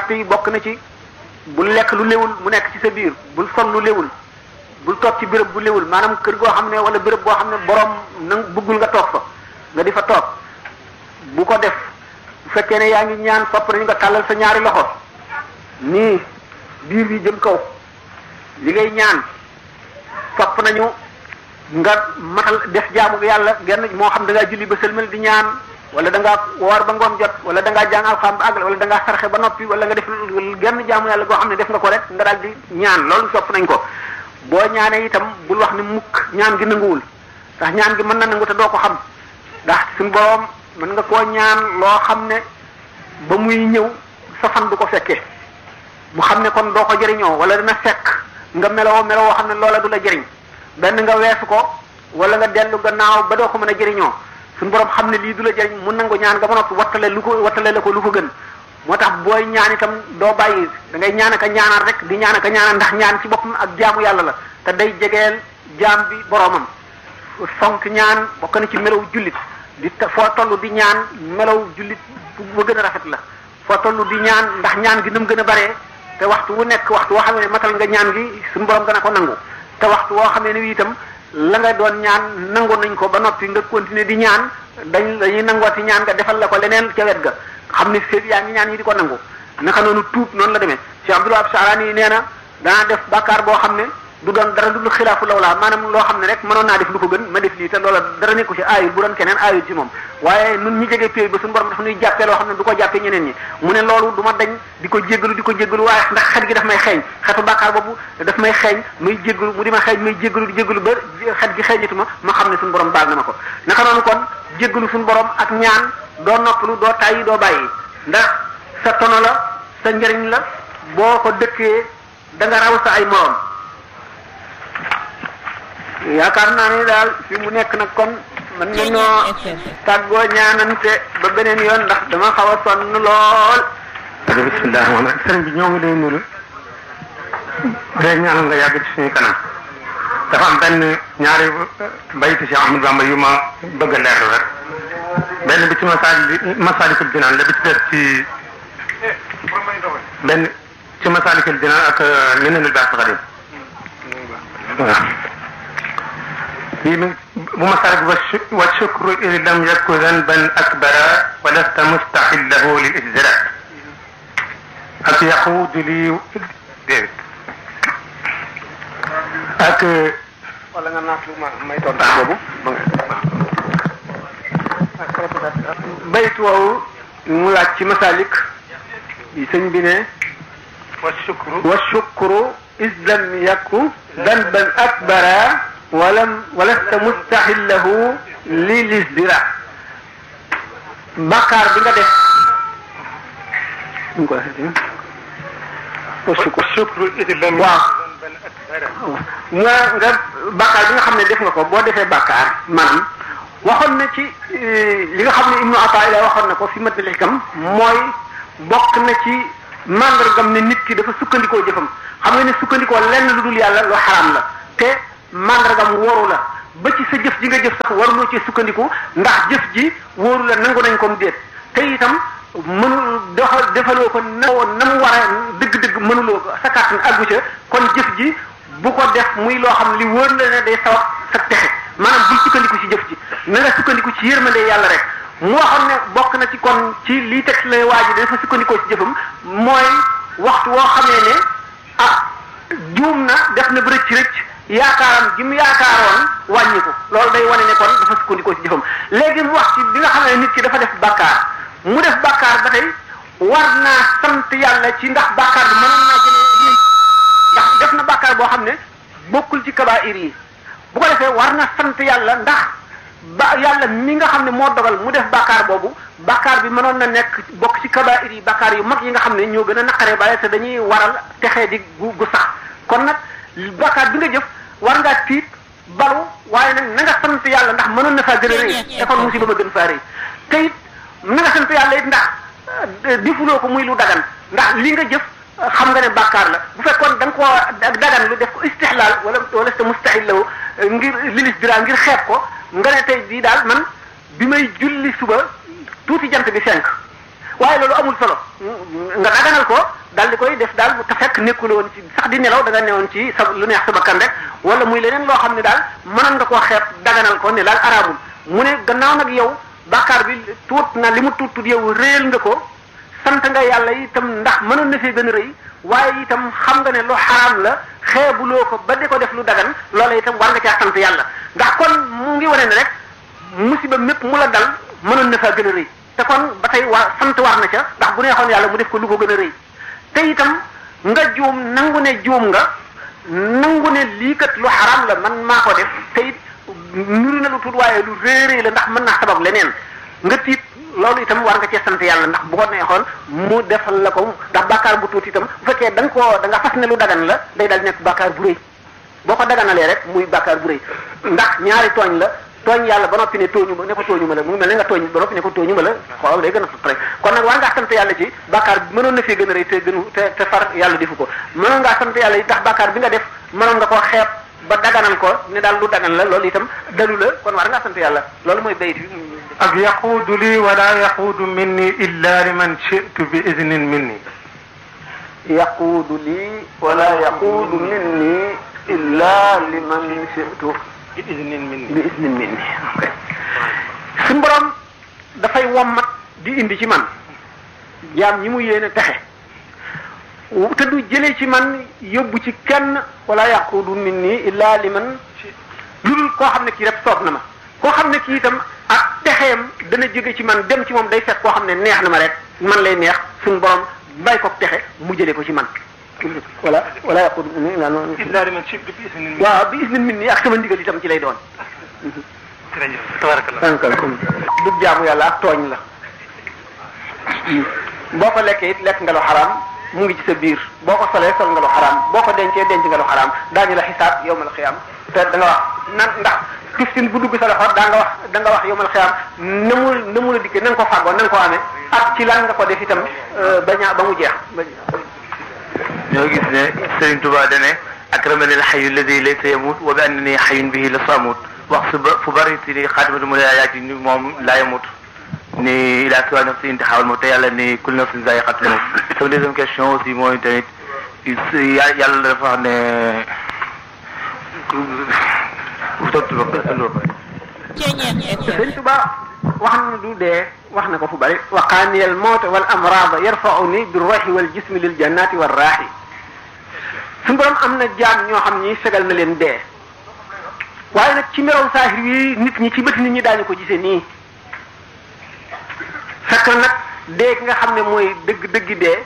charte yi bokk na ci bul lekk lu léwul mu nekk ci sa biir bul sol lu léwul bul toog ci béréb bu léwul maanaam kër goo xam ne wala béréb boo xam ne borom na bëggul nga toog fa nga di fa toog bu ko def bu fekkee ne yaa ngi ñaan sopp nañu nga tàllal sa ñaari loxo nii biir bi jëm kaw li ngay ñaan sopp nañu nga matal def jaamu yàlla genn moo xam da ngaa julli ba sëlmal di ñaan wala da ngaa woor ba ngoon jot wala da ngaa jàng alxam ba àggal wala da ngaa sarxe ba noppi wala nga def genn jaamu yàlla goo xam ne def nga ko rek nga daal di ñaan loolu sopp nañ ko boo ñaanee itam bul wax ni mukk ñaan gi nanguwul ndax ñaan gi mën na nangu te doo ko xam ndax suñu borom mën nga koo ñaan loo xam ne ba muy ñëw sa fan du ko fekkee mu xam ne kon doo ko jëriñoo wala dina fekk nga meloo meloo xam ne loola du la jëriñ benn nga weesu ko wala nga dellu gannaaw ba doo ko mën a jëriñoo suñu borom xam ne lii du la jëriñ mun nangu ñaan nga ba noppi wattale lu ko wattale la ko lu ko gën moo tax booy ñaan itam doo bàyyi da ngay ñaan aka ñaanal rek di ñaan aka ñaanal ndax ñaan ci boppam ak jaamu yàlla la te day jegeel jaam bi boromam fonk ñaan bokk na ci melaw jullit di foo toll di ñaan melaw jullit bu gën a rafet la foo toll di ñaan ndax ñaan gi nam gën a baree te waxtu wu nekk waxtu woo xam ne matal nga ñaan gi suñu borom dana ko nangu te waxtu woo xamee ne wi itam la nga doon ñaan nangu nañ ko ba noppi nga continuer di ñaan dañ dañuy nangooti ñaan nga defal la ko leneen ca wet ga xam ne seet yaa ngi ñaan ñi di ko nangu naka noonu tuub noonu la demee Cheikh Abdul Wahab Sharani nee na danaa def bàkkaar boo xam ne du doon dara lu xilaafu lawlaa maanaam loo xam ne rek mënoon naa def lu ko gën ma def lii te loola dara nekku ci aayul bu doon keneen aayul ci moom waaye nun ñi jege péey ba suñu borom dafa nuy jàppee loo xam ne du ko jàppee ñeneen ñi mu ne loolu du ma dañ di ko jéggalu di ko jéggalu waaye ndax xet gi daf may xeeñ xetu bàkkaar boobu daf may xeeñ muy jéggalu mu di ma xeeñ muy jéggalu di jéggalu ba xet gi xeeñatu ma ma xam ne suñu borom baal na ma ko naka noonu kon jéggalu suñu borom ak ñaan doo noppalu doo tàyyi doo bàyyi ndax sa tono la sa njëriñ la boo ko dëkkee da nga raw sa ay morom yaakaar naa ne daal fi mu nekk nag kon mën nañoo tàggoo ñaanante ba beneen yoon ndax dama xaw a sonn lool. bismillah rahmaan rahim sëriñ bi ñoo ngi lay nuyu day ñaanal nga yàgg ci suñu kanam dafa am benn ñaari bayti Cheikh Ahmadou Bamba yu ma bëgg a leerlu rek benn bi ci masaali masaalikul jinaan la bi ci def ci benn ci masaalikul jinaan ak minanul baas xadim waaw bii bu masaalik wa shukru in lam yaku zanban akbara wa lasta mustaxillahu lil ijzara ak yaquudu lii déedéet ak wala nga naat lu ma may tontu boobu bayt woowu mu laaj ci masalik yi sëñ bi ne wa shukru wa shukru is lam yaku danban akbara walam walasta mustaxillahu li lisdira bàkkaar bi nga def ñu ko wa shukru is lam waaw nga nga bàkkaar bi nga xam ne def nga ko boo defee bàkkaar maanaam waxoon na ci li nga xam ne ibnu ataila waxoon na ko fi mat xikam mooy bokk na ci màndargam ne nit ki dafa sukkandikoo jëfam xam nga ne sukkandikoo lenn lu dul yàlla lu xaraam la te màndargam wóoru la ba ci sa jëf ji nga jëf sax waruloo ci sukkandiku ndax jëf ji wóoru la nangu nañ ko déet te itam mënu doxal defaloo ko na na mu war a dëgg-dëgg mënuloo ko sa kàttan àggu ca kon jëf ji bu ko def muy loo xam li wóor la ne day sabab sa texe maanaam bul sukkandiku ci jëf ji na nga sukkandiku ci yërmande yàlla rek mu waxoon ne bokk na ci kon ci lii teg la waa ji dafa sukkandikoo ci jëfam mooy waxtu woo xamee ne ah juum na def na bërëcc rëcc yaakaaram ji mu yaakaaroon wàññi ko loolu day wane ne kon dafa sukkandikoo ci jëfam léegi mu wax ci bi nga xam ne nit ki dafa def bàkkaar mu def bàkkaar ba tey war naa sant yàlla ci ndax bàkkaar bi mënoon naa jëlee ndax def na bàkkaar boo xam ne bokkul ci kabaa'ir yi bu ko defee war na sant yàlla ndax ba yàlla mi nga xam ne moo dogal mu def bàkkaar boobu bàkkaar bi mënoon na nekk bokk ci kabaa'ir yi bàkkaar yu mag yi nga xam ne ñoo gën a naqaree bàyyi te dañuy waral texee di gu gu sax kon nag bàkkaar bi nga jëf war ngaa tiit balu waaye nag na nga sant yàlla ndax mënoon na faa gën a rëy te kon musiba ma gën faa rëy te it na nga sant yàlla it ndax defuloo ko muy lu dagan ndax li nga jëf xam nga ne bàkkaar la bu fekkoon da nga koo dagan lu def ko istihlaal wala wala sa mustahil law ngir lilis dira ngir xeeb ko nga ne tey bii daal man bi may julli suba tuuti jant bi fenk waaye loolu amul solo nga daganal ko daal di koy def daal te fekk nekkul woon ci sax di nelaw da nga newoon ci sa lu neex sa bakkan rek wala muy leneen loo xam ne daal mënoon nga koo xeeb daganal ko ne daal araamul mu ne gannaaw nag yow bàkkaar bi tuut na li mu tuut tuut yow réel nga ko sant nga yàlla itam ndax mënoon na fee gën a rëy waaye itam xam nga ne lu xaraam la xeebuloo ko ba di ko def lu dagan loola itam war nga caa sant yàlla ndax kon mu ngi wane ne rek musiba mépp mu la dal mënoon na faa gën a rëy te kon ba tey waa sant war na ca ndax bu neexoon yàlla mu def ko lu ko gën a rëy te itam nga juum nangu ne juum nga nangu ne lii kat lu xaraam la man maa ko def te it nuru na lu tuut waaye lu réeréy la ndax mën naa sabab leneen nga tiit loolu itam war nga cee sant yàlla ndax bu ko neexoon mu defal la ko ndax bàkkaar bu tuuti itam bu fekkee da nga koo da nga fas ne lu dagan la day dal nekk bàkkaar bu rëy boo ko daganalee rek muy bàkkaar bu rëy ndax ñaari tooñ la tooñ yàlla ba noppi ne tooñu ma ne ko tooñu ma la mu mel ne nga tooñ ba noppi ne ko tooñu ma la xoolal day gën a sut rek kon nag war ngaa sant yàlla ci bàkkaar bi mënoon na fee gën a rëy te gënu te te far yàlla defu ko mënoon ngaa sant yàlla yi tax bàkkaar bi nga def mënoon nga koo xeeb ba daganal ko ne daal lu dagan la loolu itam dalu la kon war ngaa sant yàlla loolu mooy bayit bi ak yaquudu lii wala yaquudu minni illa liman shi'tu bi idnin minni yaquudu lii wala yaquudu minni illa liman shi'tu bi idnin minni bi isnin minni ok suñu borom dafay wommat di indi ci man jaam ñi mu yéene texe te du jëlee ci man yóbbu ci kenn wala yaquudu minni illa liman lu dul koo xam ne kii rek soob na ma koo xam ne kii itam ak texeem dana jóge ci man dem ci moom day fekk koo xam ne neex na ma rek man lay neex suñu borom bay ko texe mu jëlee ko ci man wala wala yaquudu minni illa liman illa liman shi'tu bi idnin minni waaw bi isnin minni ak sama ndigal itam ci lay doon jërëjëf tabarakallah tànkal du jaamu yàlla ak tooñ la boo ko lekkee it lekk nga lu xaraam mu ngi ci sa biir boo ko solee sol nga lu xaraam boo ko dencee denc nga lu xaraam daañu la xisaab yowmal xiyaam te da nga wax nan ndax tiftin bu dugg sa loxo daa nga wax da nga wax yowmal xiyaam na mu na mu la dikkee na nga ko fàggoo na nga ko amee ak ci lan nga ko def itam ba ñaa ba mu jeex ñoo gis ne Serigne Touba dane akramani alxayu alladi laysa yamut wa bi annani xayun bihi la samut wax su ba fu bari si ni xaatimatu mu laayaati ni moom laa yamut ni ila siwa nafsi intixaawal moom te yàlla ni kul nafsin zaiqatul mawt sama deuxième question aussi mooy tamit yàlla dafa wax ne sëñ Tuba wax na du dee wax na ko fu bari waqaaniyal mawta wal amrada yarfauni bi ruuxi wal jismi lil jannati war raaxi suñu borom am na jaam ñoo xam ni fegal na leen dee waaye nag ci melaw saahir wi nit ñi ci bët nit ñi daañu ko gisee nii fekk na nag dee ki nga xam ne mooy dëgg dëgg dee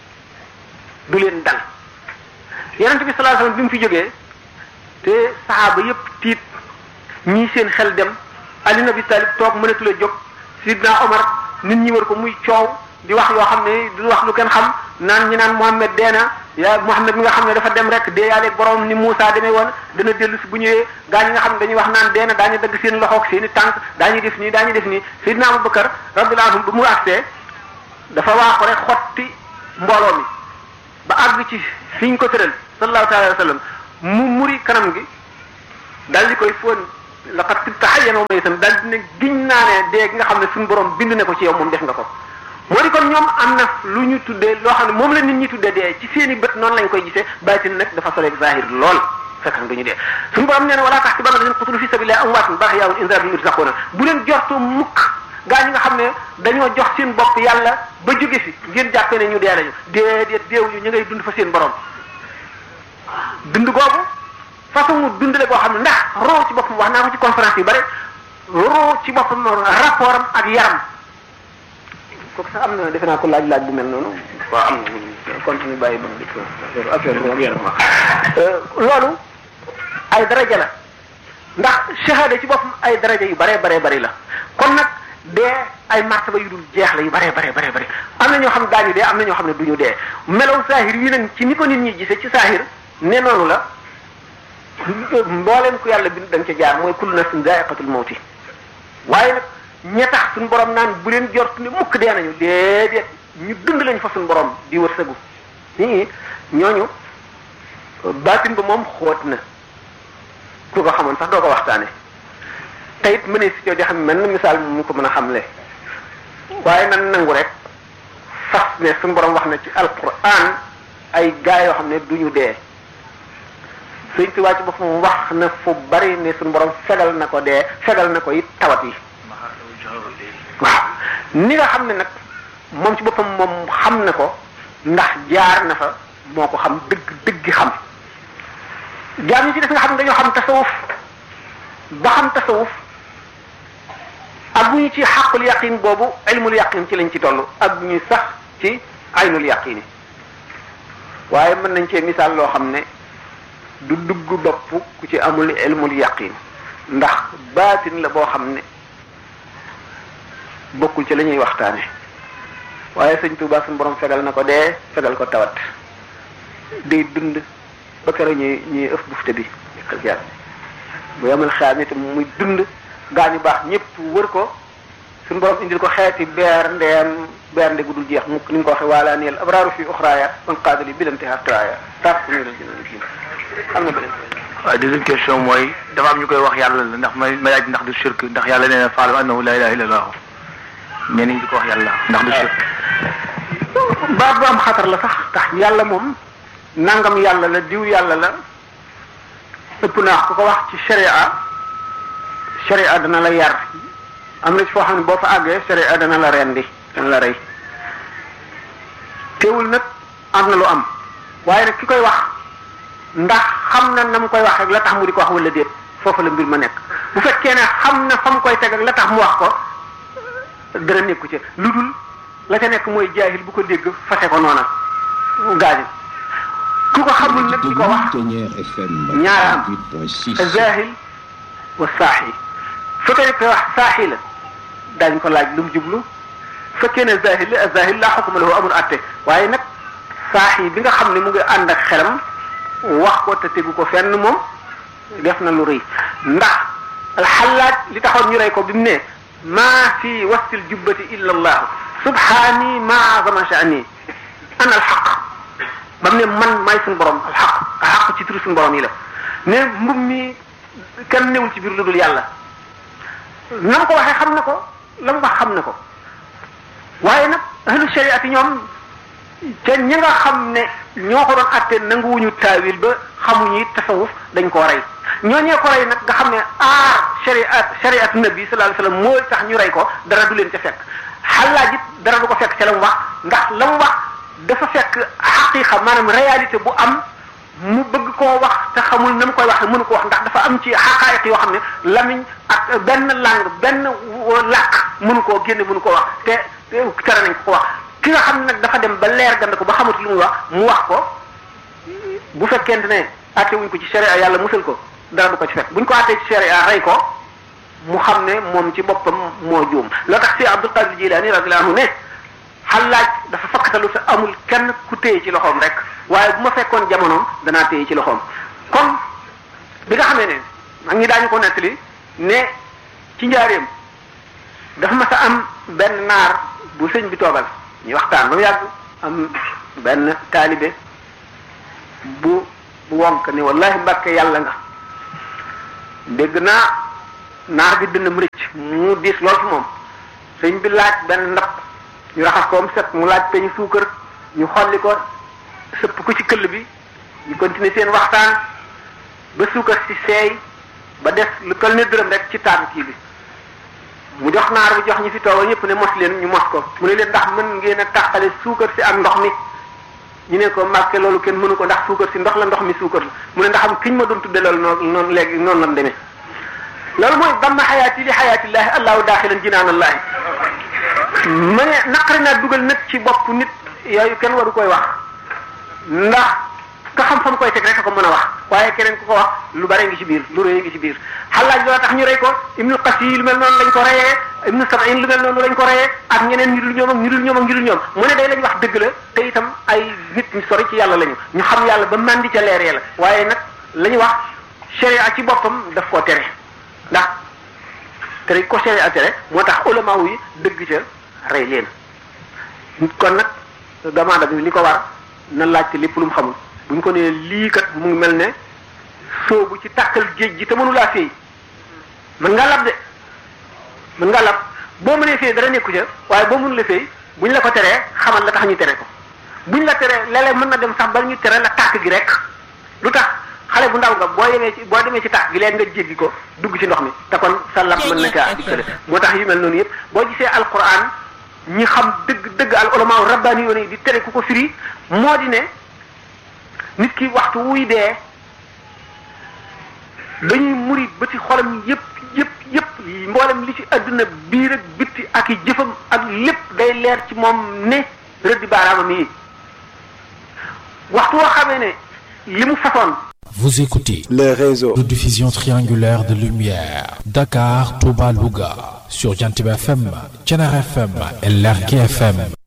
du leen dal yonente bi sallallahu alayhi wasallam bi mu fi jógee te saxaaba yépp tiit ñii seen xel dem Ali ibn Abi Talib toog mënatu la jóg Sidna Omar nit ñi war ko muy coow di wax yoo xam ne du wax lu kenn xam naan ñi naan Muhammad dee na yaa Muhammad mi nga xam ne dafa dem rek dee yaaleeg borom ni Moussa demee woon dana dellu si bu ñëwee gaa ñi nga xam ne dañuy wax naan dee na daañu dagg seen loxoog seen i tànk daañu def nii daañu def nii Sidna Abubakar radiyallahu anhu bu mu agsee dafa waaxu rek xotti mbooloo mi ba àgg ci fi ñu ko tëral sallallahu alayhi wa sallam mu muri kanam gi dal di koy fóon laqad tibta hayyan wa maytan daal dina giñ naa ne dee gi nga xam ne suñu borom bind na ko ci yow moom def nga ko moo di kon ñoom am na lu ñu tuddee loo xam ne moom la nit ñi tuddee dee ci seen i bët noonu lañ koy gisee baatin nag dafa soleeg zahir lool fekk na duñu dee suñu borom nee na wala tahsabanna alladhina qutilu fi sabilillahi amwaatan bal ahyaa'un 'inda rabbihim yurzaquna bu leen jortoo mukk gaa ñi nga xam ne dañoo jox seen bopp yàlla ba jóge fi ngeen jàppee ne ñu dee lañu déedéet deewuñu ñu ngay dund fa seen borom dund googu façon dundale boo xam ne ndax roo ci boppam wax naa ko ci conférence yu bare roo ci boppam rapport am ak yaram kooku sax am na defe naa ko laaj laaj bu mel noonu waaw am na continue bàyyi ba mu dikk affaire bi yaram loolu ay daraja la ndax shahada ci boppam ay daraja yu bare bare bari la kon nag dee ay martaba yu dul jeex la yu bare bare bare bari am na ñoo xam ne daañu dee am na ñoo xam ne duñu dee melaw saahir yi nag ci ni ko nit ñi gisee ci saahir ne noonu la mbooleem ku yàlla bind da nga ca jaar mooy kullu nafsin zaa'iqatul mawti waaye nag ña tax suñu borom naan bu leen jort ne mukk dee nañu déedéet ñu dund lañ fa suñu borom di wërsëgu nii ñooñu baatin ba moom xóot na ku ko xamoon sax doo ko waxtaane te it mënee si coo di xam mel na misaal mu ko mën a xamle waaye nan nangu rek ne suñu borom wax na ci alquran ay gaa yoo xam ne duñu dee sëñ Tuubaa ci boppam wax na fu bari ne suñu borom fegal na ko dee fegal na ko it tawat yi waaw ni nga xam ne nag moom ci boppam moom xam na ko ndax jaar na fa moo ko xam dëgg dëgg xam jaam ñi ci def nga xam ne dañoo xam tasawuf ba xam tasawuf ak bu ñu ci xàqul yaqin boobu ilmul yaqin ci lañ ci toll ak bu ñu sax ci aynul yaqini waaye mën nañ cee misaal loo xam ne du dugg bopp ku ci amul ilmul yaqin ndax baatin la boo xam ne bokkul ci la ñuy waxtaane waaye sëñ Tuubaa suñu borom fegal na ko dee fegal ko tawat day dund ba keroog ñuy ñuy ëf bufte bi yëkkal jaar bu yamal xaam itam muy dund gaa ñu baax ñëpp wër ko suñu borom indil ko xeeti beer ndeem beer nde gu dul jeex mukk ni mu ko waxee waalaa neel abraaru fi uxraaya man qaadali bilante hatraaya tax ñu dal jëna kii am na beneen waaw deuxième question mooy dafa am ñu koy wax yàlla la ndax ma ma laaj ndax du shirk ndax yàlla nee na faalam annahu la ilaha illa allah mais ni ñu di ko wax yàlla ndax du shirk baat bu am xatar la sax tax yàlla moom nangam yàlla la diw yàlla la ëpp naa ku ko wax ci sharia sharia dana la yar am na ci foo xam ne boo fa àggee sharia dana la rendi dana la rey teewul nag am na lu am waaye nag ki koy wax ndax xam na na mu koy wax rek la tax mu di ko wax wala déet foofu la mbir ma nekk bu fekkee ne xam na fa mu koy teg ak la tax mu wax ko dara nekku ci lu dul la ca nekk mooy jaahil bu ko dégg fase ko noona gaañu ku ko xamul nag di ko wax ñaara am zaahil wa saaxi fekkee ne koy wax saaxi la daañu ko laaj lu mu jublu fekkee ne zaahil la zaahil laa xukuma lahu amul atte waaye nag saaxi bi nga xam ne mu ngi ànd ak xelam wax ko te tegu ko fenn moom def na lu rëy ndax alxallaaj li taxoon ñu rey ko bi mu ne maa fi wastil jubbati illa allah subhaani maa azama sha'ni ana alxaq ba mu ne man maay suñu borom alxaq alxaq ci turu suñu borom yi la ne mbub mi kenn newul ci biir lu dul yàlla na mu ko waxee xam na ko la mu wax xam na ko waaye nag ahlu shariati ñoom te ñi nga xam ne ñoo ko doon atte nanguwuñu taawil ba xamuñu tasawuf dañ koo rey ñooñee ko rey nag nga xam ne aar shariat shariat nabi sallallahu alayhi wasallam moo tax ñu rey ko dara du leen ca fekk xalaat it dara du ko fekk ca la mu wax ndax la mu wax dafa fekk xaqiqa maanaam réalité bu am mu bëgg koo wax te xamul na mu koy wax mënu ko wax ndax dafa am ci xaqaayiq yoo xam ne lamiñ ak benn langue benn làkk mënu koo génne mënu koo wax te tere nañ ko ko wax ki nga xam ne nag dafa dem ba leer gand ko ba xamatu lu muy wax mu wax ko bu fekkente ne atte wuñ ko ci sharia yàlla musal ko dara du ko ci fekk buñ ko attee ci sharia rey ko mu xam ne moom ci boppam moo juum loo tax si Abdul Qadir Jilani radiyallahu anhu ne xalaaj dafa fakkatalu sa amul kenn ku téye ci loxoom rek waaye bu ma fekkoon jamonoom danaa téye ci loxoom kon bi nga xamee ne mag ñi daañu ko nettali ne ci njaareem dafa mas a am benn naar bu sëñ bi toogal ñu waxtaan ba mu yàgg am benn taalibe bu bu wonk ni wallahi mbàkke yàlla nga dégg naa naar bi dina mu rëcc mu diis lool fi moom sëñ bi laaj benn ndab ñu raxas ko am set mu laaj peñu suukar ñu xolli ko sëpp ko ci këll bi ñu continuer seen waxtaan ba suukar si seey ba des lu toll ne dërëm rek ci taatu kii bi mu jox naar bi jox ñi fi toogal ñëpp ne mos leen ñu mos ko mu ne leen ndax mën ngeen a tàqale suukar si ak ndox mi ñu ne ko màkke loolu kenn mënu ko ndax suukar si ndox la ndox mi suukar la mu ne ndax am kiñ ma doon tudde loolu noonu noonu léegi noonu lam demee loolu mooy damma xayaati li xayaatillaahi allahu daaxilan jinaanallaahi ma ne naqari naa dugal nag ci bopp nit yooyu kenn waru koy wax ndax ka xam fa mu koy teg rek ko mën a wax waaye keneen ku ko wax lu bare ngi ci biir lu rëy ngi ci biir xalaaj loo tax ñu rey ko ibnu qasi lu mel noonu lañ ko reyee ibnu sabain lu mel noonu lañ ko reyee ak ñeneen ñu dul ñoom ak ñu dul ñoom ak ñu dul ñoom mu ne day lañ wax dëgg la te itam ay nit ñu sori ci yàlla lañu ñu xam yàlla ba màndi ca leer la waaye nag la ñu wax sharia ci boppam daf koo tere ndax tere ko sharia tere moo tax ulama yi dëgg ca rey leen kon nag demande bi li ko war na laajte lépp lu mu xamul bu ñu ko nee lii kat mu ngi mel ne soobu ci tàkkal géej gi te mënulaa féey mën ngaa lab de mën ngaa lab boo mënee féey dara nekku ca waaye boo mënulee féey buñ la ko teree xamal la tax ñu tere ko buñ la teree léeg-léeg mën na dem sax ba ñu tere la tàkk gi rek lu tax xale bu ndaw nga boo demee ci boo demee ci tàkk gi leen nga jéggi ko dugg ci ndox mi te kon sa lap mën na caa dikkale moo tax yu mel noonu yëpp boo gisee alquran ñi xam dëgg dëgg al ulama rabbaani yoon yi di tere ku ko firi moo di ne nit ki waxtu wuy dee dañuy muri ba ci xolam yëpp yëpp yëpp mboolem li ci àdduna biir ak bitti ak i jëfam ak lépp day leer ci moom ne rëddi baaraamam yi waxtu woo xamee ne li mu façon Vous écoutez les réseaux de diffusion triangulaire de lumière Dakar, Touba, Louga sur Jantib FM, Thiénaba FM et Lergui FM.